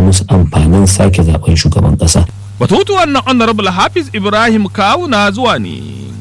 musu amfanin sake zaben shugaban ƙasa. Batutuwan na Honorable Hafiz Ibrahim Kawuna zuwa ne.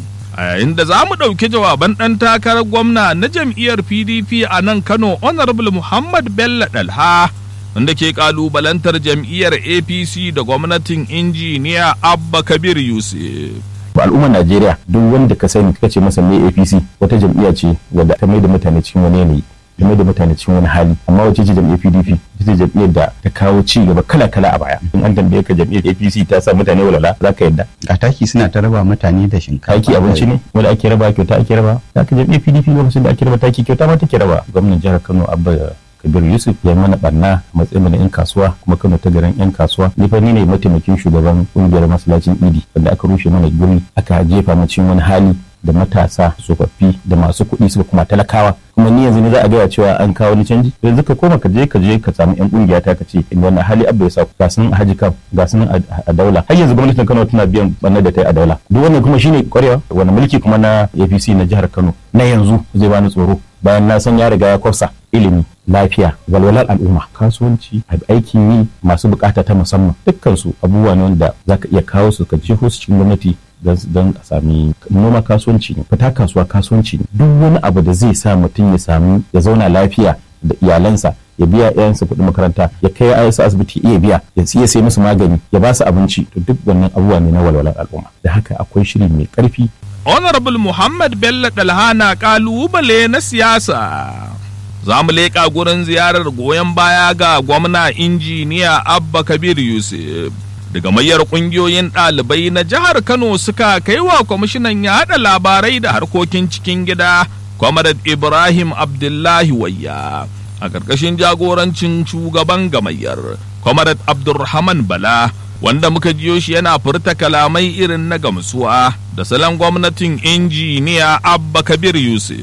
A yayin da za mu ɗauki jawaban ɗan takarar gwamna na jam'iyyar PDP a nan Kano Honorable Muhammad Bello Dalha wanda ke ƙalubalantar jam'iyyar APC da gwamnatin injiniya Abba Kabir Yusuf. al'ummar Najeriya duk wanda ka sani kace masa me APC wata jam'iyya ce wadda ta mai da mutane cikin wani yanayi ta mai da mutane cikin wani hali amma wace ce jam'iyyar PDP ita ce jam'iyyar da ta kawo ci gaba kala kala a baya in an tambaye ka jam'iyyar APC ta sa mutane walala za ka yadda a taki suna ta raba mutane da shinkafa taki abinci ne wanda ake raba kyauta ake raba za ka jam'iyyar PDP lokacin da ake raba taki kyauta ma take raba gwamnan jihar Kano Abba kabir yusuf ya mana barna matsayin na yan kasuwa kuma kano ta garin yan kasuwa ni fa ni ne mataimakin shugaban kungiyar masallacin idi wanda aka rushe mana guri aka jefa mu cikin wani hali da matasa tsofaffi da masu kuɗi suka kuma talakawa kuma ni yanzu ne za a gaya cewa an kawo ni canji yanzu ka koma ka je ka je ka samu yan kungiya ta ka ce in wannan hali abba ya sa ga sunan a haji kam ga sunan a daula har yanzu gwamnatin Kano tana biyan bannar da ta yi a daula duk wannan kuma shine kwarewa wani mulki kuma na APC na jihar Kano na yanzu zai bani tsoro bayan na san ya riga ya kwafsa ilimi lafiya walwalar al'umma kasuwanci aikin yi masu bukata ta musamman dukkan su abubuwa ne wanda zaka iya kawo su ka jeho su cikin gwamnati don a sami noma kasuwanci ne fita kasuwa kasuwanci ne duk wani abu da zai sa mutum ya sami ya zauna lafiya da iyalansa ya biya yayansa kuɗin makaranta ya kai yayansu asibiti iya biya ya iya sai musu magani ya ba su abinci to duk wannan abubuwa ne na walwalar al'umma da haka akwai shiri mai ƙarfi Honorable Muhammad Bello Dalhana kalubale na siyasa. Za mu leƙa gurin ziyarar goyon baya ga gwamna injiniya Abba Kabir Yusuf. Daga mayar ƙungiyoyin ɗalibai na jihar Kano suka kai wa kwamishinan yaɗa labarai da harkokin cikin gida, Comrade Ibrahim Abdullahi Wayya. A ƙarƙashin jagorancin shugaban gamayyar, Comrade Abdulrahman Bala. wanda muka jiyo shi yana furta kalamai irin na gamsuwa da salon gwamnatin injiniya abba kabir yusuf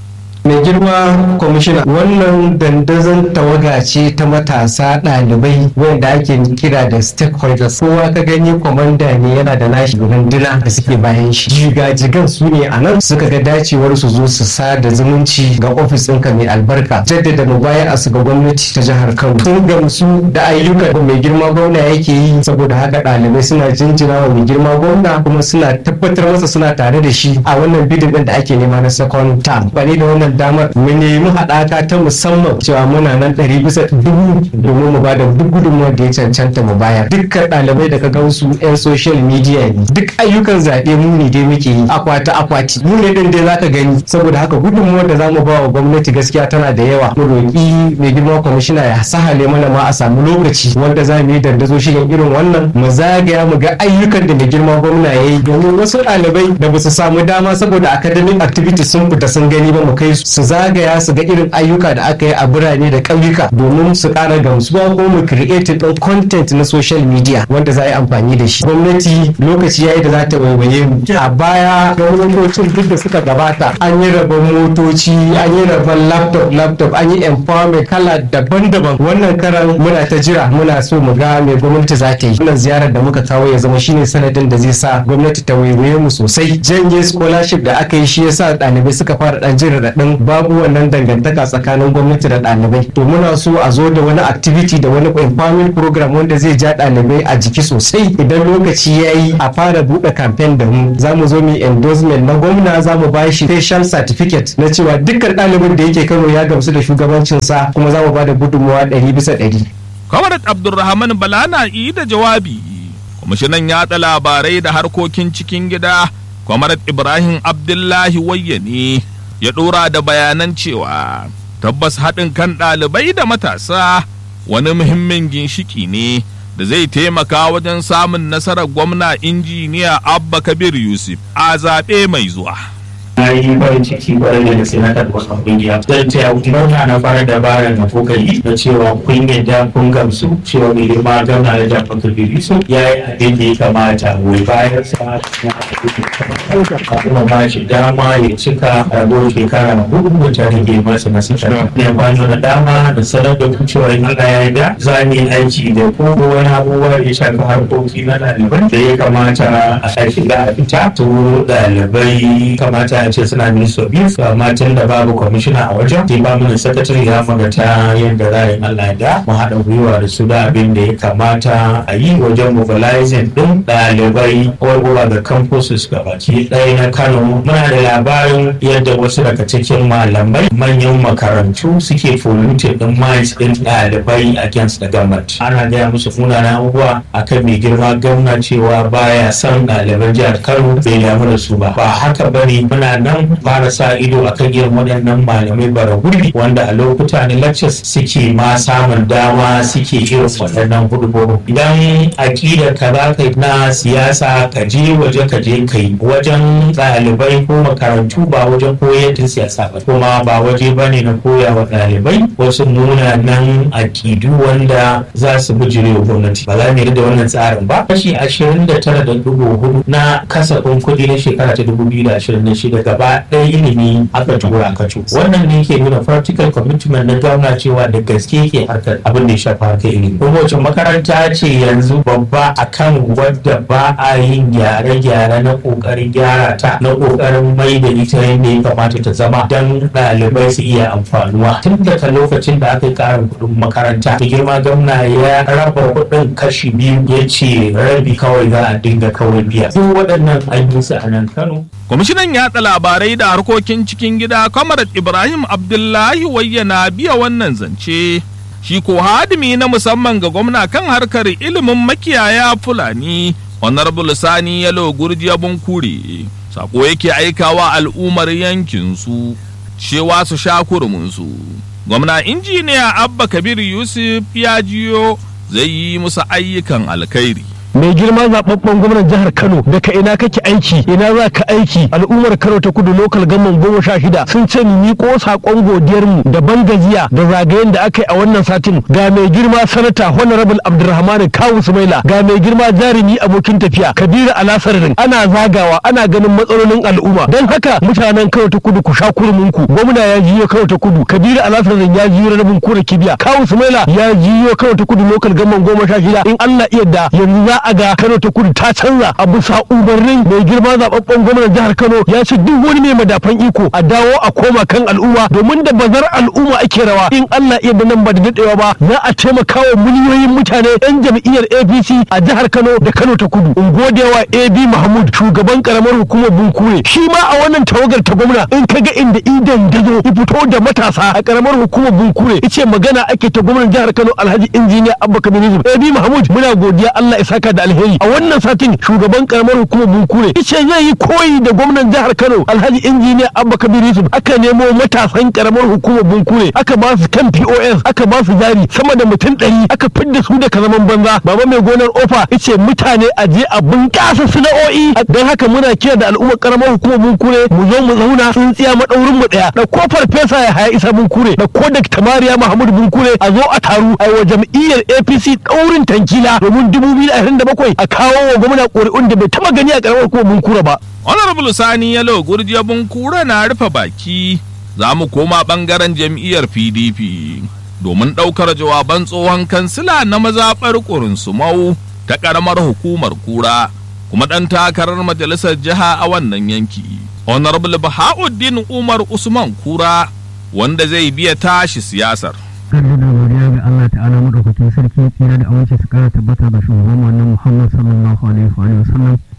mai girma kwamishina wannan dandazon tawaga ce ta matasa ɗalibai wanda ake kira da stakeholders kowa ka gani kwamanda ne yana da nashi runduna da suke bayan shi jigajigan su ne a nan suka ga dacewar su zo su sada zumunci ga ofis ɗinka mai albarka jaddada mubaya a su ga gwamnati ta jihar kano sun gamsu da ayyukan da mai girma gwamna yake yi saboda haka ɗalibai suna jinjina wa mai girma gwamna kuma suna tabbatar masa suna tare da shi a wannan bidin ɗin da ake nema na second term ba da wannan damar mu nemi haɗaka ta musamman cewa muna nan ɗari bisa dubu domin mu ba da duk gudunmuwar da ya cancanta mu bayar dukkan ɗalibai da ka ga su 'yan social media ne duk ayyukan zaɓe mu ne dai muke yi akwati akwati mu ne ɗin dai zaka gani saboda haka gudunmuwar da zamu ba wa gwamnati gaskiya tana da yawa mu roƙi mai girma kwamishina ya sahale mana ma a samu lokaci wanda za mu yi dandazo shirin irin wannan mu zagaya mu ga ayyukan da mai girma gwamna ya yi domin wasu ɗalibai da ba su samu dama saboda academic activities sun fita sun gani ba mu kai su zagaya su ga irin ayyuka da aka yi a birane da ƙauyuka domin su ƙara gamsuwa ko mu create ɗin content na social media wanda za a yi amfani da shi gwamnati lokaci yayi da za ta waiwaye mu a baya gwamnatocin duk da suka gabata an yi rabon motoci an yi rabon laptop laptop an yi empowerment kala daban-daban wannan karan muna ta jira muna so mu ga me gwamnati za ta yi wannan ziyarar da muka kawo ya zama shine sanadin da zai sa gwamnati ta waiwaye mu sosai janye scholarship da aka yi shi yasa ɗalibai suka fara ɗan jin raɗaɗin babu wannan dangantaka tsakanin gwamnati da ɗalibai to muna so a zo da wani activity da wani empowerment program wanda zai ja ɗalibai a jiki sosai idan lokaci ya yi a fara buɗe campaign da mu za mu zo mu endorsement na gwamna za mu ba shi special certificate na cewa dukkan ɗalibin da yake kano ya gamsu da shugabancinsa kuma za mu ba da gudunmawa ɗari bisa ɗari. Kwamarat Abdulrahman Bala na yi da jawabi, kwamishinan yaɗa labarai da harkokin cikin gida, Kwamarat Ibrahim Abdullahi Wayyane ya ɗora da bayanan cewa tabbas haɗin kan ɗalibai da matasa wani muhimmin ginshiki ne da zai taimaka wajen samun nasarar gwamna injiniya Abba Kabir Yusuf a zaɓe mai zuwa. na yi farin ciki kwarai da gaske na karɓar wannan kungiya zan ce gwamna na fara dabarar na kokari na cewa kun yadda kun gamsu cewa mai girma gwamna na jafar kabiru ya yi abin da ya kamata goyi bayan sa na abin da ya kamata a kuma ba shi dama ya cika rabo shekara hudu ta rage masa na sakar ne kwano na dama da sanar da ku cewa in Allah ya yarda za mu yi aiki da ko wani abubuwa da ya shafi harkoki na ɗalibai da ya kamata a shiga a fita to ɗalibai kamata a ce suna minister biyu amma tun da babu kwamishina a wajen sai ba mana sakatare ya magata yadda za a yi Allah da mu haɗa gwiwa da su da abin da ya kamata a yi wajen mobilizing ɗin ɗalibai warwara da campuses gabaki ɗaya na Kano muna da labarin yadda wasu daga cikin malamai manyan makarantu suke polluted ɗin minds ɗin ɗalibai against the government ana gaya musu munanan abubuwa akan mai girma gwamna cewa baya son ɗaliban jihar Kano bai damu da su ba ba haka bane muna nan fara sa ido akan irin waɗannan malamai bara gurbi wanda a lokuta na lectures suke ma samun dama suke irin waɗannan hudubobi idan aƙidar ka za ka na siyasa ka je waje ka je kai wajen ɗalibai ko makarantu ba wajen koyar da siyasa ba kuma ba waje ba ne na koya wa ɗalibai wasu munanan aƙidu wanda za su bijire wa gwamnati ba za mu da wannan tsarin ba kashi ashirin da tara da dubu hudu na kasafin kuɗi na shekara ta dubu biyu da ashirin da shida gaba ɗaya ilimi aka tura aka cu wannan ne ke nuna practical commitment na gwamna cewa da gaske ke harkar abin da ya shafi harkar ilimi kuma wace makaranta ce yanzu babba akan wadda ba a yin gyare-gyare na ƙoƙarin gyara ta na ƙoƙarin mai da ita yadda ya kamata ta zama don ɗalibai su iya amfanuwa tun daga lokacin da aka yi ƙarin kuɗin makaranta da girma gwamna ya raba kuɗin kashi biyu ya ce rabi kawai za a dinga kawai biya duk waɗannan an yi su a nan kano kwamishinan yaɗa labarai da harkokin cikin gida kwamarat ibrahim abdullahi wayyana biya wannan zance shi ko hadimi na musamman ga gwamna kan harkar ilimin makiyaya fulani honorable sani yalo gurjiya bunkure sako yake aikawa al'ummar yankinsu cewa su sha kurminsu gwamna injiniya abba kabir yusuf ya jiyo zai yi musu ayyukan alkhairi mai girma zababben gwamnan jihar Kano daga ina kake aiki ina za ka aiki al'ummar Kano ta kudu lokal gamman goma sha shida sun ce mu miƙo saƙon godiyar mu da bangajiya da zagayen da aka yi a wannan satin ga mai girma sanata honorable Abdulrahman Kawu Sumaila ga mai girma jarumi abokin tafiya Kabiru Alasarin ana zagawa ana ganin matsalolin al'umma don haka mutanen Kano ta kudu ku sha kurmin ku gwamna ya jiyo Kano ta kudu Kabiru Alasarin ya jiyo rabin kura kibiya Kawu Sumaila ya jiyo Kano ta kudu lokal gamman goma sha shida in Allah iya da yanzu za a ga Kano ta kudu ta canza a bisa umarnin mai girma zababben gwamnan jihar Kano ya ce duk wani mai madafan iko a dawo a koma kan al'umma domin da bazar al'umma ake rawa in Allah iya da nan ba da dadewa ba za a taimaka wa miliyoyin mutane yan jam'iyyar APC a jihar Kano da Kano ta kudu in gode wa AB Mahmud shugaban karamar hukumar Bunkure shi ma a wannan tawagar ta gwamna in ka ga inda idan dazo ya fito da matasa a karamar hukumar Bunkure yace magana ake ta gwamnan jihar Kano Alhaji Injiniya Abba Kabir Yusuf AB Mahmud muna godiya Allah ya saka da alheri a wannan satin shugaban karamar hukumar bunkure yace zai yi koyi da gwamnan jihar kano alhaji injiniya abba kabir yusuf aka nemo matasan karamar hukumar bunkure aka ba su kan pos aka ba su jari sama da mutum ɗari aka fidda su daga zaman banza baba mai gonar ofa yace mutane a je a bunƙasa sana'o'i don haka muna kira da al'ummar karamar hukumar bunkure mu zo mu zauna tsintsiya maɗaurin mu ɗaya da ko farfesa ya haya isa bunkure da ko da tamariya mahmud bunkure a zo a taru a wa jam'iyyar apc ɗaurin tankila domin dubu biyu da ashirin da bakwai a kawo wa gwamna ƙuri'un da bai taɓa gani a ƙaramar hukumar bunkura ba. honorable sani yalo gurjiya bunkura na rufe baki za mu koma ɓangaren jam'iyyar pdp domin ɗaukar jawaban tsohon kansila na mazaɓar ƙurinsumau ta ƙaramar hukumar kura kuma ɗan takarar majalisar jiha a wannan yanki honorable bahauddin umar usman kura wanda zai biya tashi siyasar karfi da godiya ga Allah ta'ala madaukakin sarki tsira da amince su kara tabbata da shugaban wannan Muhammad sallallahu alaihi wa sallam